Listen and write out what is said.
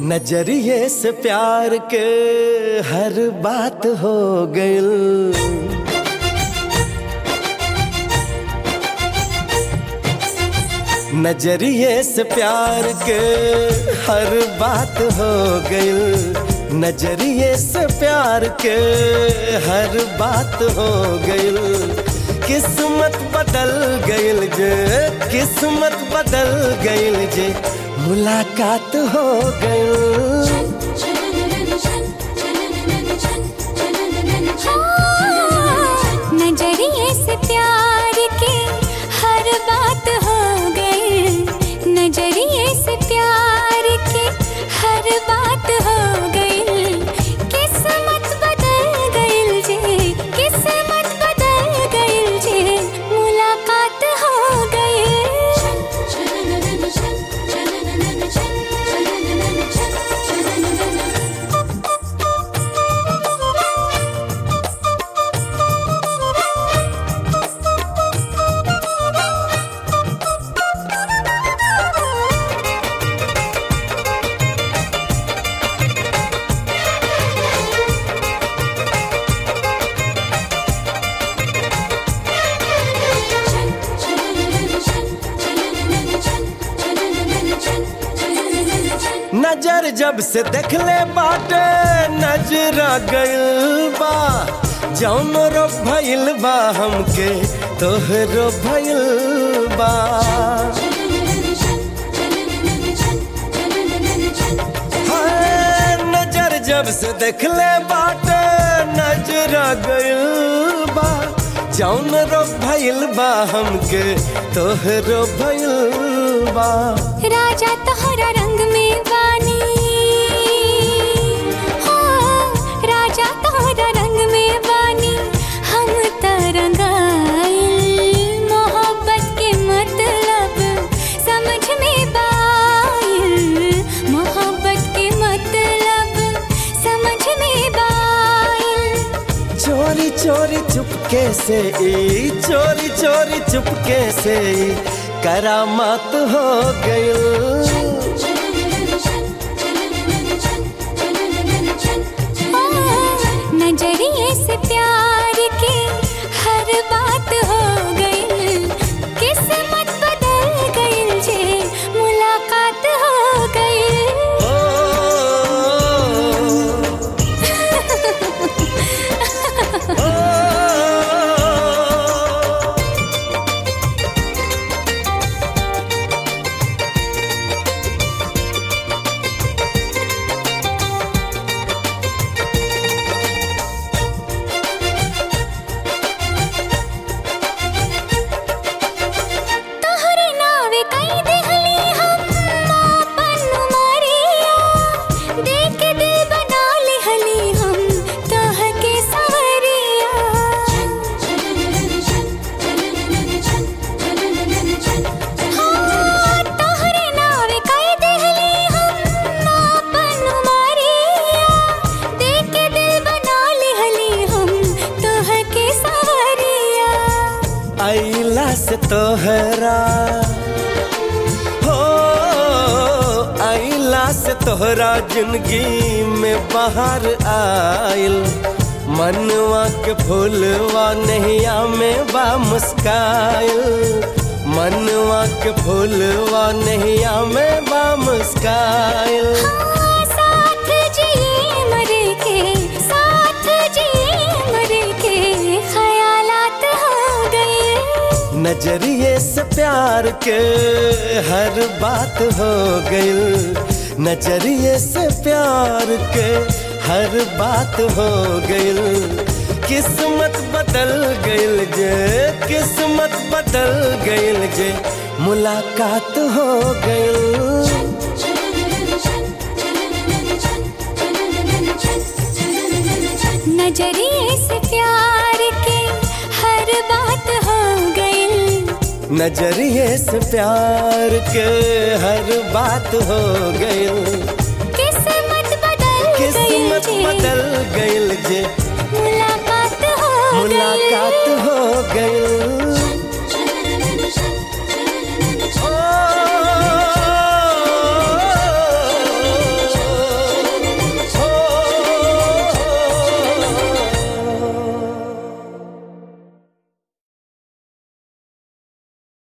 नजरिए से प्यार के हर बात हो गइल नजरिए से प्यार के हर बात हो गइल नजरिए से प्यार के हर बात हो गइल किस्मत बदल गइल जे किस्मत बदल गइल जे मुलाकात हो गइल नजरिए से प्यार के हर बात हो गई नजरिए से प्यार के हर बात हो गई किस्मत बदल गई जे किस्मत बदल गई जे मुलाकात हो नजर जब से देखले बाटे नजरा गइल बा जौन रो भइल बा हमके तोहरो भइल बा हाय, नजर जब से देखले बाटे नजरा गइल बा जौन रो भइल बा हमके तोहरो भइल बा राजा तोहरा रंग में बानी हो राजा तोहरा रंग में बानी हम तरंगाइल मोहब्बत के मतलब समझ में बाइल मोहब्बत के मतलब समझ में बाइल चोरी चोरी चुपके से ई चोरी चोरी चुपके से ई करामात हो गइल नजरिए से प्यार के हर बात हो गई किस्मत बदल गई जे मुलाकात हो गई ओ, ओ, तोहरे नावे कई देहली हम आपन उमरिया देख के दिल बना लेहली हम तोह के सवरिया हाँ, तोहरे नावे कई देहली हम आपन उमरिया देख के दिल बना लेहली हम तोह के सवरिया आइला से तोहरा हो आइला से तोहरा जिंदगी में बाहर आइल मनवा के फूलवा नैया में बा मुस्काइल मनवा के फूलवा नैया में बा मुस्काइल साथ जिए मरे के साथ जिए मरे के ख्यालात हो गए नजरिए से प्यार के हर बात हो गइल नजरिए से प्यार के हर बात हो गइल किस्मत बदल गइल जे किस्मत बदल गइल जे मुलाकात हो गइल नजरिए से प्यार के हर बात हो गई नजरिए से प्यार के हर बात हो गइल किस्मत बदल गई किस्मत जे। बदल गइल जे